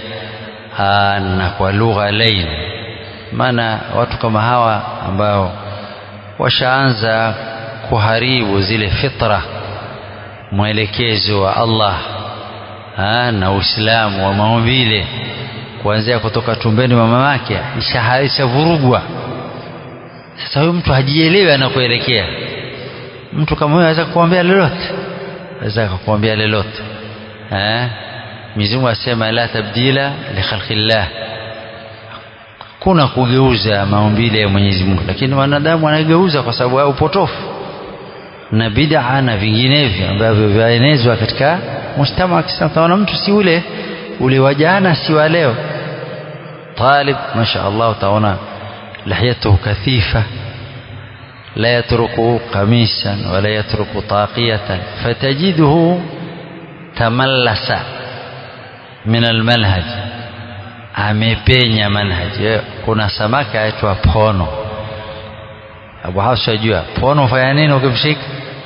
na kwa lugha laini maana watu kama hawa ambao washaanza kuharibu zile fitra mwelekezo wa Allah na Uislamu wa maumbile kuanzia kutoka tumbeni mwa mamake ishavurugwa. Sasa huyu mtu hajielewi anakuelekea. Mtu kama huyo aweza kukuambia lolote, aweza kukuambia lolote eh. Mwenyezi Mungu asema la tabdila li khalqillah, kuna kugeuza maumbile ya Mwenyezi Mungu, lakini wanadamu wanageuza kwa sababu ya upotofu na bid'a na vinginevyo ambavyo vyaenezwa katika mujtama wa Kiislamu. Utaona mtu si ule ule wa jana, si wa leo. Talib masha Allah, utaona lihiyatuhu kathifa la yatruku qamisan wala yatruku taqiyatan fatajiduhu tamallasa min almanhaj, amepenya manhaj. Kuna samaki aitwa pono. Abu Hafsa ajua pono fanya nini ukimshika?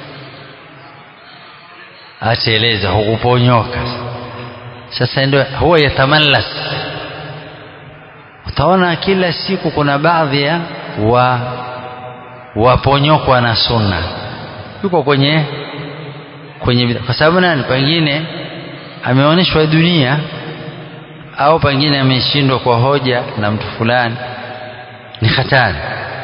Ateleza, hukuponyoka. Sasa ndio huwa yatamallas. Utaona kila siku kuna baadhi ya wa waponyokwa na sunna, yuko kwenye kwenye, kwa sababu nani? Pengine ameonyeshwa dunia au pengine ameshindwa kwa hoja na mtu fulani, ni hatari.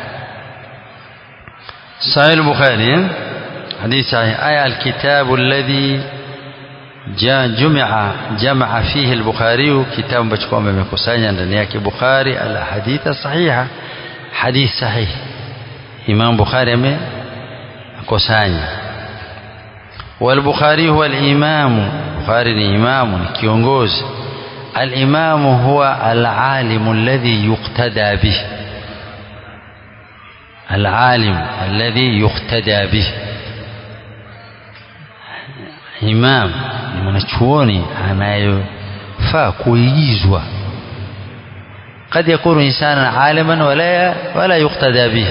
Sahih al-Bukhari hadithi sahih aya alkitabu alladhi jumia jamaa fihi al-Bukhari, kitabu ambacho kwamba imekusanya ndani yake Bukhari al-ahaditha sahiha, hadith sahih. Imam Bukhari amekusanya. Wal-Bukhari huwa al-imamu, Bukhari ni imamu, ni kiongozi. Al-imamu huwa al-alimu alladhi yuqtada bihi العالم الذي يقتدى به imam ni mwanachuoni anayofaa kuigizwa kad yakunu insanan aliman wala, wala yuktada bih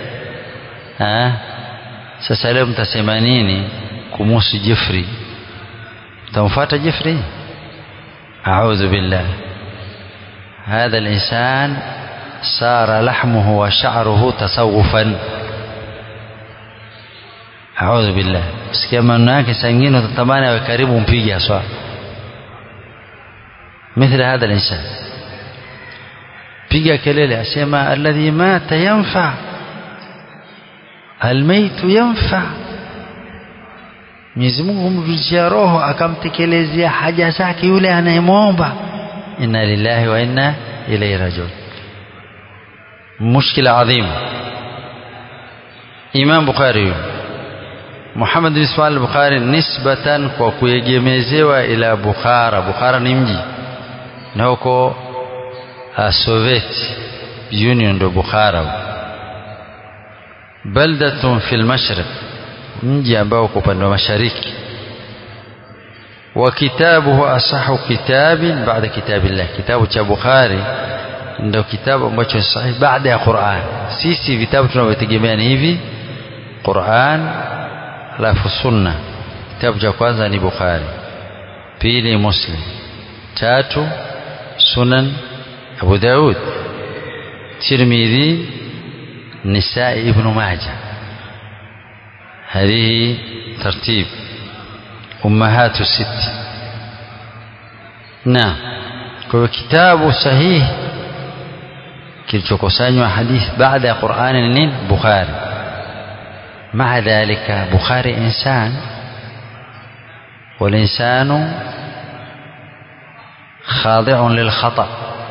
sasa leo mtasema nini kumuhusu jeffrey mtamfuata jeffrey audhu billah hadha linsan sara lahmuhu wa sha'ruhu tasawufan audhu billah sikia maneno yake sangine utatamani awe karibu mpige aswa mithla hadha linsan piga kelele asema alladhi mata yanfa almaitu yanfa Mwenyezi Mungu humrudishia roho akamtekelezea haja zake yule anayemwomba inna lillahi wa inna ilayhi rajiun mushkila adhim Imam Bukhari Muhammad bin Ismail Bukhari nisbatan kwa kuegemezewa ila Bukhara Bukhara ni mji na huko Soviet Union ndo Bukhara baldatun fil mashriq mji ambao uko upande wa mashariki wa kitabuhu asahu kitabin baada kitabillah kitabu cha Bukhari ndio kitabu ambacho sahihi baada ya Qur'an sisi vitabu tunavyotegemea ni hivi Qur'an alafu sunna kitabu cha kwanza ni Bukhari pili Muslim tatu Sunan Abu Daud Tirmidhi Nisai Ibn Majah هذه ترتيب أمهات الست نعم kwa kitabu sahihi kilichokusanywa hadithi baada ya Qur'ani ni nini Bukhari مع ذلك بخاري إنسان والإنسان خاضع للخطأ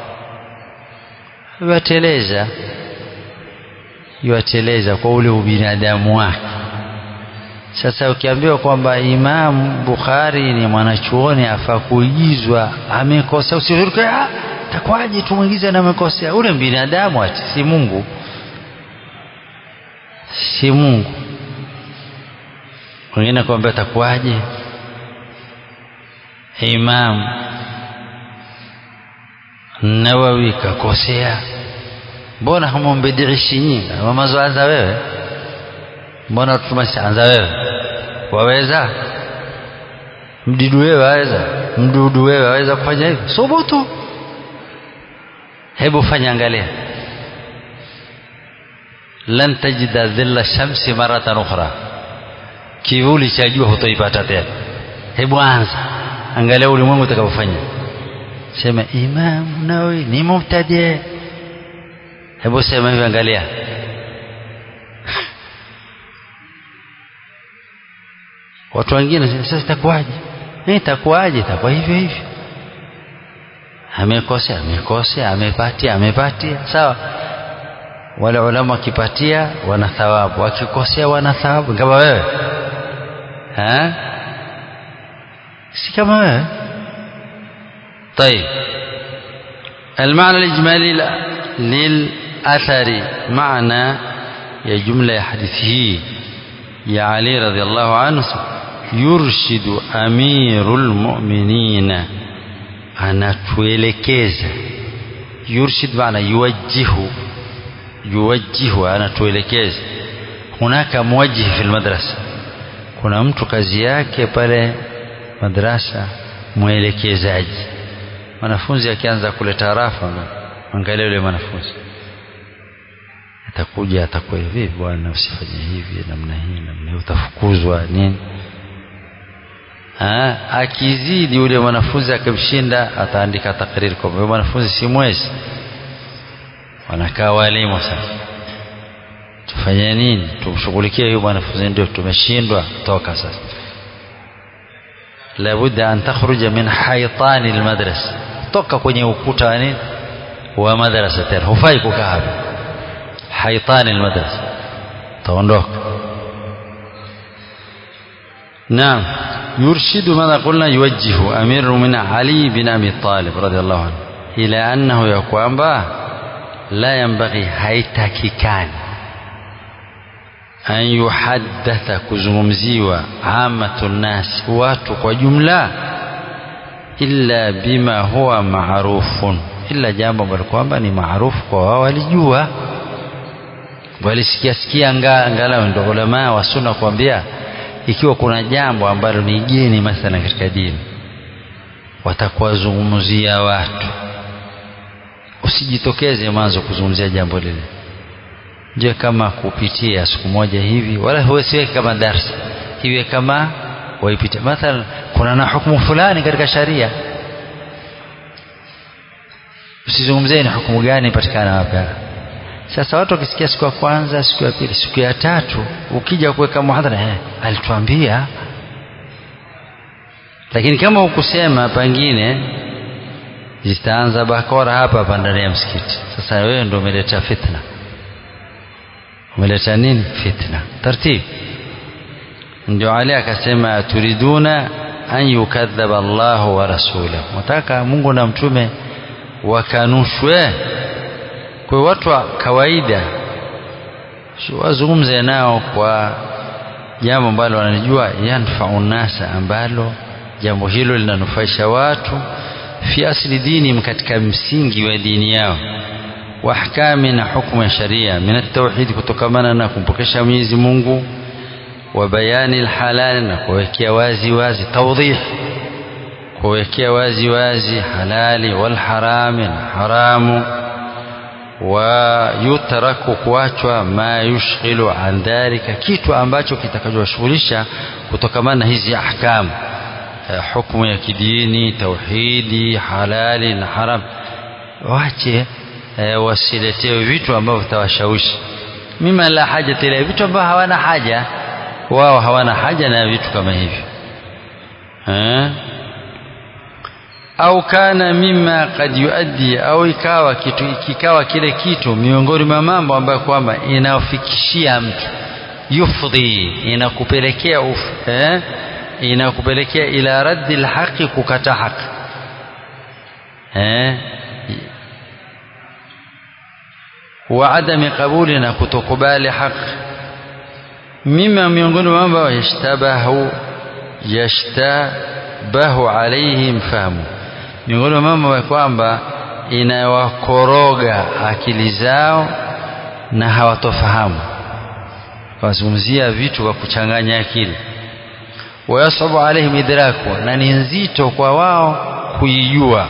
يوateleza yuateleza kwa ule ubinadamu wake sasa ukiambiwa kwamba Imam Bukhari ni mwanachuoni afaa kuigizwa amekosa usiruke takwaje tumwigize na amekosea ule binadamu ati si Mungu si Mungu wengine kwambia takwaje Imam Nawawi kakosea mbona hamumbidhiishi nyinyi mamazoanza wewe mbona tumashaanza wewe waweza mdidu wewe waweza mdudu wewe waweza kufanya hivyo subutu hebu fanya angalia lan tajida dhilla shamsi maratan ukhra kivuli cha jua hutoipata tena hebu anza angalia ulimwengu utakavyofanya sema Imam Nawawi ni mubtadi hebu sema hivi angalia watu wengine sasa itakuwaje eh itakuwaje itakuwa hivyo hivyo amekosea amekosea amepatia amepatia sawa wale ulama wakipatia wana thawabu wakikosea wana thawabu kama wewe ha si kama wewe طيب المعنى الإجمالي للأثر معنى يا جملة حديثه يا علي رضي الله عنه يرشد أمير المؤمنين anatuelekeza yurshid maana yuwajjihu yuwajjihu anatuelekeza hunaka muwajjih fi madrasa kuna mtu kazi yake pale madrasa mwelekezaji mwanafunzi akianza kuleta rafa angalia yule mwanafunzi atakuja atakuwa hivi bwana usifanye hivi namna hii namna hii utafukuzwa nini ha, akizidi yule mwanafunzi akimshinda ataandika takriri kwamba yule mwanafunzi si mwezi wanakaa walimu sasa tufanye nini tumshughulikie huyu mwanafunzi ndio tumeshindwa toka sasa labudda an takhruja min haitani almadrasa toka kwenye ukuta wa nini wa madrasa tena hufai kukaa hapa haitani almadrasa taondoka naam يرشد ماذا قلنا يوجه أمير من علي بن أبي طالب رضي الله عنه إلى أنه يقوم به لا ينبغي هيتككان أن يحدث كزمزيوا عامة الناس واتق وجملة إلا بما هو معروف إلا jambo ambalo kwamba ni maarufu kwa wao walijua walisikia sikia angalau ndio ulama wa sunna kuambia ikiwa kuna jambo ambalo ni geni mathala katika dini watakuwazungumzia watu usijitokeze mwanzo kuzungumzia jambo lile je kama kupitia siku moja hivi wala huwesiweke kama darsa iwe kama waipita mathalan kuna na hukumu fulani katika sharia usizungumzie ni hukumu gani patikana hapa sasa watu wakisikia siku ya kwanza siku ya pili siku ya tatu ukija kuweka muhadhara eh, alituambia lakini kama ukusema pengine zitaanza bakora hapa hapa ndani ya msikiti sasa wewe ndio umeleta fitna umeleta nini fitna taratibu ndio Ali akasema turiduna an yukadhaba Allahu wa rasulahu wataka Mungu na mtume wakanushwe kwa watu wa kawaida wazungumze nao kwa jambo ambalo wanajua yanfau nasa ambalo jambo hilo linanufaisha watu fi asli dini katika msingi wa dini yao wa ahkami na hukumu ya sharia min at-tauhid kutokamana na kumpokesha Mwenyezi Mungu wa bayani al-halal na kuwekea wazi wazi tawdih kuwekea wazi wazi halali wal harami na haramu wayutraku kuachwa ma yushghilu an dhalika kitu ambacho kitakachowashughulisha kutokamana na hizi ahkamu hukumu ya kidini tauhidi halali na haram wache e, wasiletewe vitu ambavyo vitawashawishi mima la haja ila vitu ambavyo hawana haja wao hawana haja na vitu kama hivyo eh? au kana mima kad yuaddi au ikawa kitu kikawa kile kitu miongoni mwa mambo ambayo kwamba inafikishia mtu yufdhi inakupelekea uf, eh? inakupelekea ila raddi lhaqi kukata haki eh? wa adami qabuli na kutokubali haki mima miongoni mwa mambo yashtabahu yashtabahu alaihim fahmu miongoni mwa mambo ya kwamba inawakoroga akili zao na hawatofahamu wazungumzia vitu kwa kuchanganya akili wayasabu alaihim idraku na ni nzito kwa wao kuijua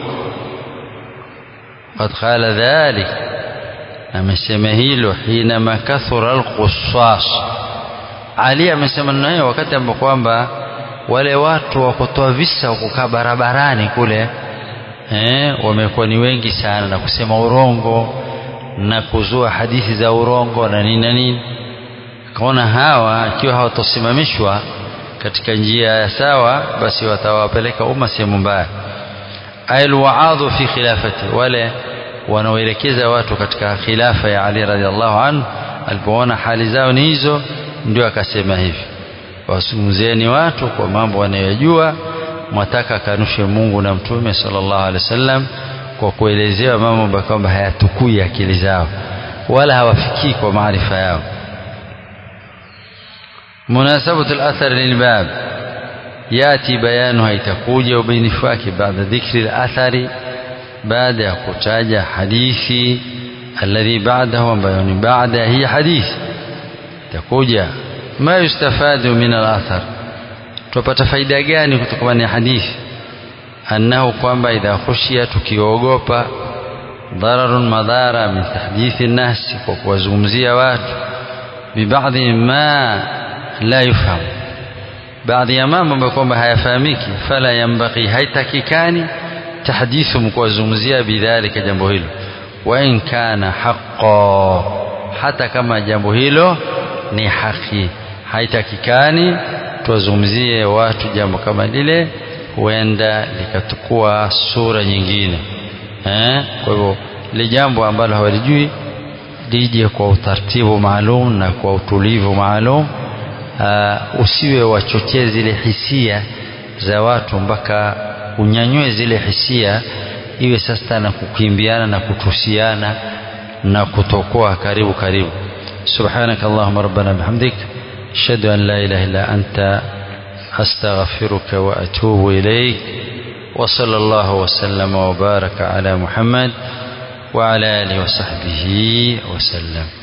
qad qala dhalik amesema hilo hinama kathura alqussas ali amesema neno hiyo wakati ambapo kwamba wale watu wa kutoa visa wa kukaa barabarani kule eh, wamekuwa ni wengi sana na kusema urongo na kuzua hadithi za urongo na nini na nini kaona hawa ikiwa hawatosimamishwa katika njia ya sawa basi watawapeleka umma sehemu mbaya alwaadhu fi khilafati wale wanaoelekeza watu katika khilafa ya Ali radhiallahu anhu alipoona hali zao ni hizo ndio akasema hivi wazungumzieni watu kwa mambo wanayojua mwataka kanushe Mungu na mtume sallallahu alaihi wasallam kwa kuelezewa mambo ambayo kwamba hayatukui akili zao wala hawafikii kwa maarifa yao munasabatu al-athar lilbab yati bayanuha itakuja ubainifu wake baada dhikri al-athari baada ya kutaja hadithi alladhi ba'dahu ambayo ni baada hii hadithi itakuja ma yustafadu min al-athar tupata faida gani kutokana na hadithi annahu kwamba idha khushiya tukiogopa dhararun madhara min tahdithi nasi kwa kuwazungumzia watu bibadhi ma la yufahamu baadhi ya mambo ambayo kwamba hayafahamiki fala yambaghi haitakikani tahdithum kuwazungumzia bidhalika jambo hilo wa in kana haqqo hata kama jambo hilo ni haki haitakikani tuwazungumzie watu jambo kama lile huenda likatukua sura nyingine eh? kwa hivyo li jambo ambalo hawalijui lije kwa utaratibu maalum na kwa utulivu maalum uh, usiwe wachochee zile hisia za watu mpaka unyanyue zile hisia iwe sasa na kukimbiana na kutusiana na kutokoa karibu karibu subhanaka allahumma rabbana bihamdik ashhadu an la ilaha illa anta astaghfiruka wa atubu ilaik وصلى الله وسلم وبارك على محمد وعلى اله وصحبه وسلم